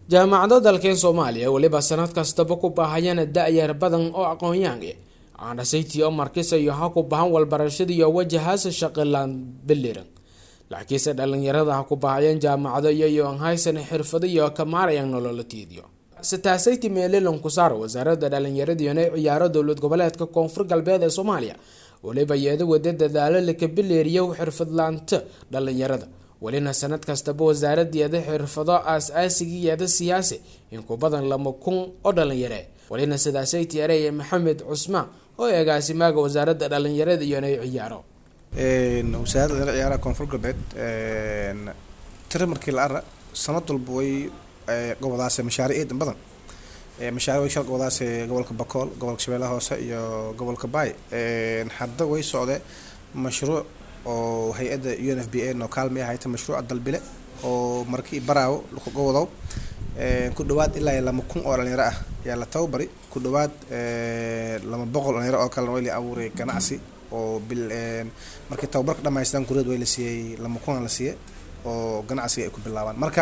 jaamacado dalkeen soomaaliya weliba sanad kastaba ku baahayana da-yar badan oo aqoon-yahan aanasaytii oo markisayo ha ku bahan walbarashadiiyo wajahaasa shaqilaan biliran laakiinse dhalinyarada ha ku bahayeen jaamacado iyayo aan haysan xirfado iyo ka maarayaan nololatiidiyo sitaasayti meelilan kusaar wasaaradda dhalinyaradiina ciyaaro dowlad goboleedka koonfur galbeed ee soomaaliya weliba yeeda wada dadaalo laka bileeriyo xirfadlaanta dhalinyarada welina sanad kastaba wasaaradeeda xirfado aas-aasigiyeeda siyaasi in ku badan lama kun oo dhalinyare welina sidaasayty ereye maxamed cusmaan oo eegaasimaaga wasaaradda dhalinyarada iyona ciyaaro wasaaradda dhalinyarada ciyaaraha koonfur galbeed tiri markii la ara sanad walba way gobolaas mashaariic badan mashaariic way shal gobolaas gobolka bakool gobolka shabeellaha hoose iyo gobolka baay hadda way socde mashruuc oo hay-adda u n f b a noo kaalmay ahayta mashruuca dalbile oo markii baraawo lakuga wado ku dhawaad ilaa iyo lama kun oo dhalinyaro ah ayaa la tababari ku dhawaad lama boqol dhalinyaro oo kalena way la abuuray ganacsi oo bil markii tababarka dhamaystaan kureed way la siiyey lama kun la siiyey oo ganacsiga ay ku bilaabaan marka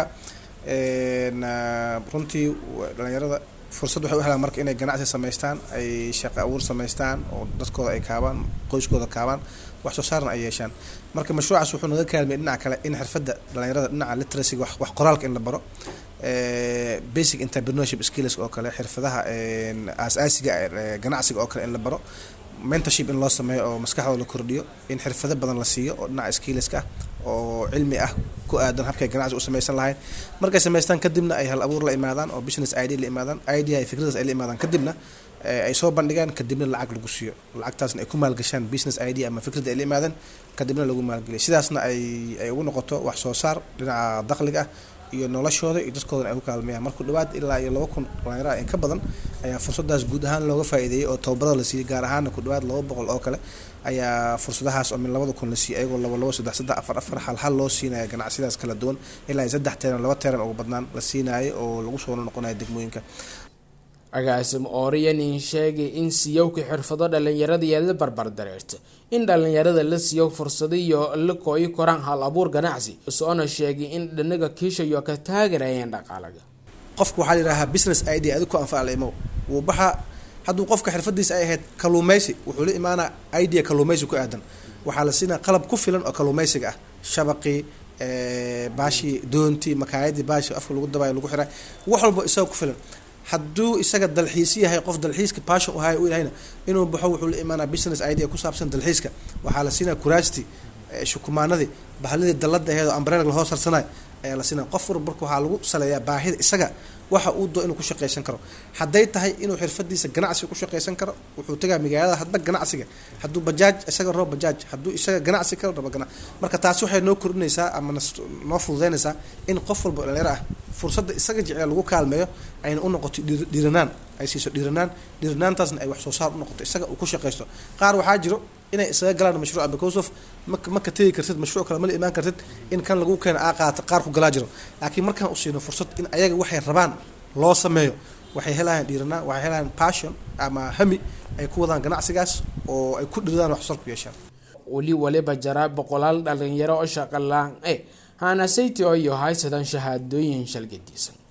runtii dhalinyarada fursad waxay u helaan marka inay ganacsi samaystaan ay shaqo abuur samaystaan oo dadkooda ay kaabaan qoyskooda kaabaan wax soo saarna ay yeeshaan marka mashruucaas wuxuu naga kaalmiyay dhinaca kale in xirfadda dhalinyarada dhinaca literacyga wax wax qoraalka in la baro basic entrepreneurship skills oo kale xirfadaha aas-aasiga ganacsiga oo kale in la baro mentorship in loo sameeyo oo maskaxdooda la kordhiyo in xirfado badan la siiyo oo dhinaca skillska ah oo cilmi ah ku aadan habkay ganacsi u samaysan lahayn markay samaystaan kadibna ay hal abuur la imaadaan oo business idea la imaadaan idea ay fikradaas ay la imaadaan kadibna ay soo bandhigaan kadibna lacag lagu siiyo lacagtaasna ay ku maalgashaan business idea ama fikrada ay la imaadaan kadibna lagu maalgeliyo sidaasna ay ay ugu noqoto wax soo saar dhinaca dakhliga ah iyo noloshooda iyo dadkoodana ay ku kaalmeeyaan marku dhawaad ilaa iyo laba kun dhalinyaro in ka badan ayaa fursadaas guud ahaan looga faa'iideeyey oo tababarada la siiyey gaar ahaana ku dhawaad laba boqol oo kale ayaa fursadahaas oo min labada kun la siiyey ayagoo laba labo saddex saddex afar afar hal hal loo siinaya ganacsiyadaas kala duwan ilaa iyo saddex teeran laba teeran ugu badnaan la siinayo oo lagu soo noqonayo degmooyinka agaasim ooriyanin sheegay in siyowka xirfado dhalinyarada la barbar dareerta in dhalinyarada la siiyo fursado iyo la kooyi koraan hal abuur ganacsi soona sheegay in dhanaga kiishayo ka taageerayeen dhaqaalaga qofka waxaa layidhahaa business idea adig ku anfaca la imow wuu baxaa hadduu qofka xirfadiisa ay ahayd kaluumeysi wuxuu la imaanaa idea kaluumeysi ku aadan waxaa la siinaa qalab ku filan oo kaluumeysiga ah shabaqii baashii doontii makaayadii baashi afka lagu dabaayo lagu xiray wax walba isaga ku filan hadduu isaga dalxiisi yahay qof dalxiiska passion u haya u yahayna inuu baxo wuxuu la imaanaa business idea ku saabsan dalxiiska waxaa la siinaa kuraasti shukumaanadii bahladii dallada aheed oo ambrelg lahoo sarsanayo ayaa la siinaa qof walba marka waxaa lagu saleeyaa baahida isaga waxa uu doo inuu ku shaqaysan karo hadday tahay inuu xirfadiisa ganacsiga ku shaqaysan karo wuxuu tagaa magaalada hadba ganacsiga hadduu bajaaj isaga rabo bajaaj hadduu isaga ganacsi kale rabo gana marka taasi waxay noo kordhinaysaa ama noo fududeynaysaa in qof walba dhalinyaro ah fursadda isaga jecel lagu kaalmeeyo ayna u noqoto dhiiranaan ay siiso dhiiranaan dhiiranaantaasna ay wax soo saar u noqoto isaga uu ku shaqaysto qaar waxaa jiro inay isaga galaan mashruuca because of maka maka tegi kartid mashruuc kale mala imaan kartid in kan lagu keena aa qaata qaar ku galaa jiro laakiin markaan u siino fursad in ayaga waxay rabaan loo sameeyo waxay helayaan dhiiranaan waxay helayaan passion ama hami ay ku wadaan ganacsigaas oo ay ku dhiradaan wax soo ku yeeshaan weli waliba jaraa boqolaal dhalinyaro oo shaqo la-aan e haana sayti oo iyo haysadaan shahaadooyin shalgadiisan